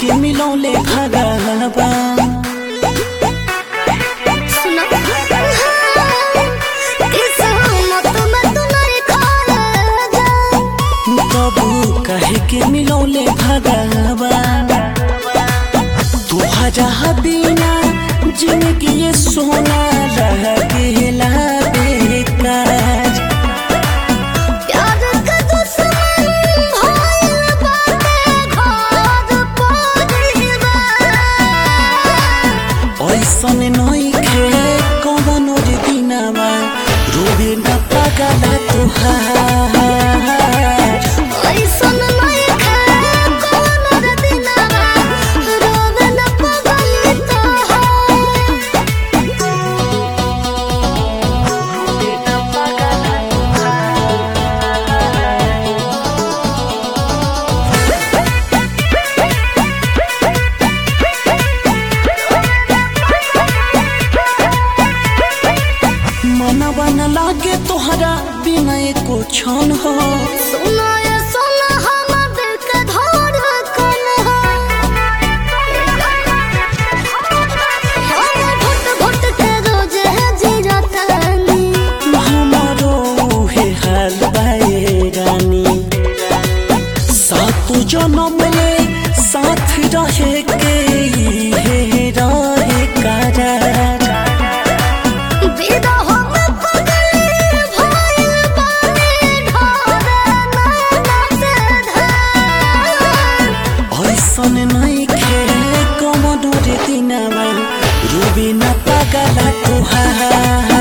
के मिलौले भगवान सुनो किस्मत में तू नहीं खाया जा तबू कहे के मिलौले भगवान तुहरा बिना जिंदगी ये सोना रह गेला बेकार प्यार का दुश्मन भइल बाटे घर परिवार ऐसन नइखे कवनो रे दिनमा रोबे न पागला तुहार ऐसन नहीं खाए कौन रे दिनवा रोवे न पगली मनवा न लागे तोहरा बिना एको क्षण हो सुनो ये सुनो हम दिल के धड़कन हो हम घुट घुट के रोज है जीरतानी हमारो हे हाल बाए रानी सातु जन्म ले साथ रहे के हे रहे करार विदा हम पगली भइल बानी ढोरे नाना से धार ऐसन नइखे कवनो रे दिनमा रोबे न पागला तुहार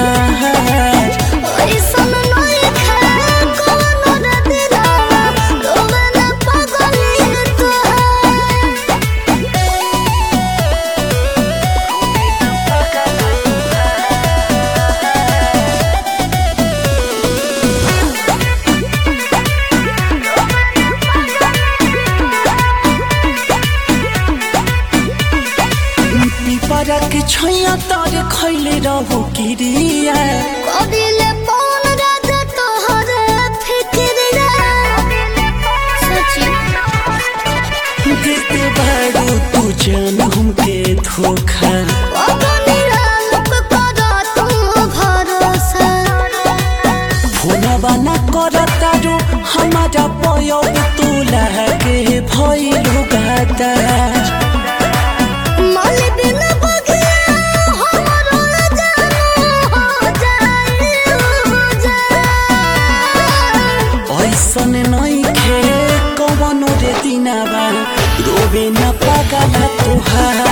ऐसन नहीं खाए कौन रे दिलवा रोवे न पगली तोहार पिपरा के छैया तर खैले रहू किरिया कदिले पौन राजा तोहरे फिक्रिया सची देते बारू तू जान हमके धोखा अगनिया लोक करा तू भरोसा फोनवा न करतारू हमारा पयो तू लागे भइलु गादार मल बिन बगिया हमरो जानू हो जाई उजाड़। ऐसन नइखे कवनो रे दिनावा रोबे न पागला तुहार